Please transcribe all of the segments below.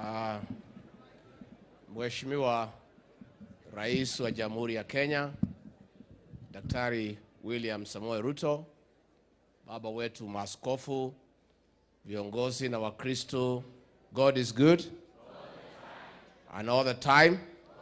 Uh, Mheshimiwa Rais wa Jamhuri ya Kenya Daktari William Samoei Ruto, baba wetu maaskofu, viongozi na Wakristo, God is good and all the time.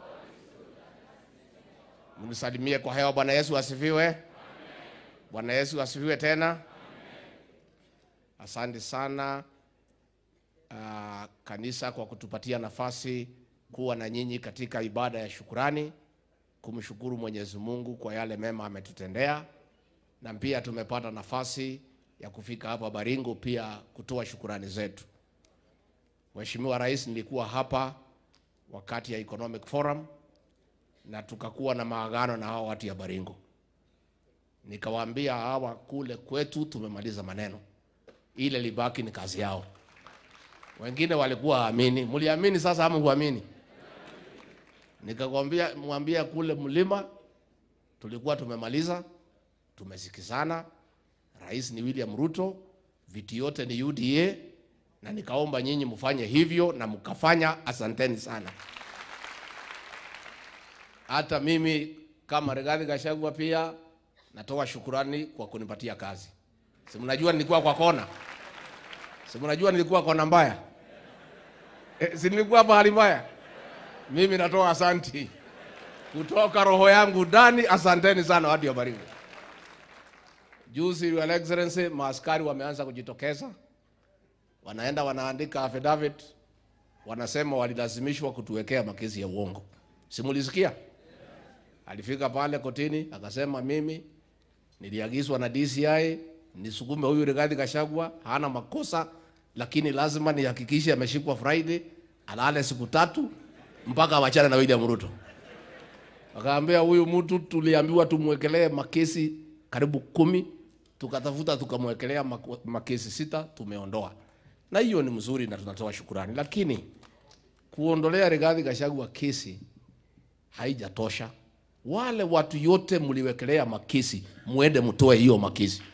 Mnisalimie kwa hewa. Bwana Yesu asifiwe. Bwana Yesu asifiwe tena. Asante sana uh, kanisa kwa kutupatia nafasi kuwa na nyinyi katika ibada ya shukurani, kumshukuru Mwenyezi Mungu kwa yale mema ametutendea, na pia tumepata nafasi ya kufika hapa Baringo pia kutoa shukurani zetu. Mheshimiwa Rais, nilikuwa hapa wakati ya Economic Forum na tukakuwa na maagano na hao watu ya Baringo, nikawaambia hawa kule kwetu tumemaliza maneno, ile libaki ni kazi yao. Wengine walikuwa waamini, mliamini, sasa ama huamini? Nikakwambia mwambia kule mlima tulikuwa tumemaliza, tumesikizana. Rais ni William Ruto, viti yote ni UDA, na nikaomba nyinyi mfanye hivyo na mkafanya. Asanteni sana. Hata mimi kama Rigathi Gachagua pia natoa shukurani kwa kunipatia kazi. Si mnajua nilikuwa kwa kona, si mnajua nilikuwa kona mbaya e, si nilikuwa pahali mbaya. Mimi natoa asanti kutoka roho yangu ndani. Asanteni sana watu wa Baringo. Juzi, Your Excellency, maaskari wameanza kujitokeza, wanaenda wanaandika affidavit, wanasema walilazimishwa kutuwekea makesi ya uongo. Simulisikia? Alifika pale kotini akasema, mimi niliagizwa na DCI nisukume huyu Rigathi Gachagua, hana makosa, lakini lazima nihakikishe ameshikwa Friday, alale siku tatu mpaka wachana na William Ruto. Akaambia huyu mtu tuliambiwa tumwekelee makesi karibu kumi, tukatafuta tukamwekelea makesi sita, tumeondoa. Na hiyo ni mzuri na tunatoa shukurani, lakini kuondolea Rigathi Gachagua kesi haijatosha. Wale watu yote mliwekelea makesi, muende mtoe hiyo makesi,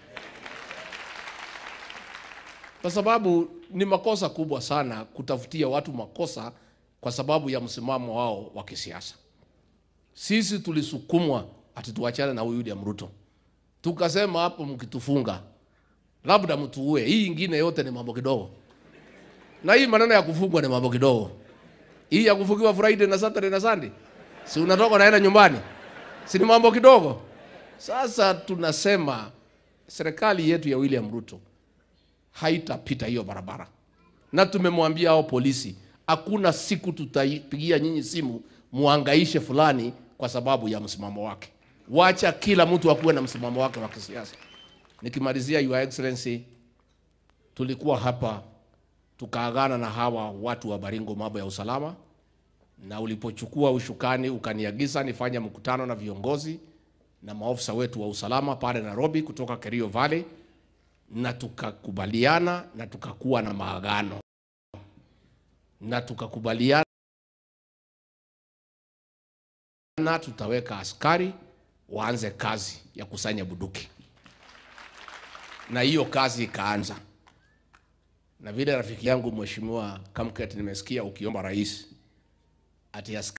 kwa sababu ni makosa kubwa sana kutafutia watu makosa kwa sababu ya msimamo wao wa kisiasa. Sisi tulisukumwa ati tuachane na huyu William Ruto, tukasema hapo, mkitufunga labda mtuue, hii ingine yote ni mambo kidogo, na hii maneno ya kufungwa ni mambo kidogo. Hii ya kufungiwa Friday na Saturday na Sunday, si unatoka naenda nyumbani, si ni mambo kidogo? Sasa tunasema serikali yetu ya William Ruto haitapita hiyo barabara, na tumemwambia hao polisi hakuna siku tutaipigia nyinyi simu muangaishe fulani kwa sababu ya msimamo wake. Wacha kila mtu akuwe na msimamo wake wa kisiasa. Nikimalizia, Your Excellency, tulikuwa hapa tukaagana na hawa watu wa Baringo mambo ya usalama, na ulipochukua ushukani ukaniagiza nifanye mkutano na viongozi na maofisa wetu wa usalama pale Nairobi kutoka Kerio Valley, na tukakubaliana na tukakuwa na maagano na tukakubaliana tutaweka askari waanze kazi ya kusanya bunduki, na hiyo kazi ikaanza. Na vile rafiki yangu Mheshimiwa Kamket, nimesikia ukiomba rais ati askari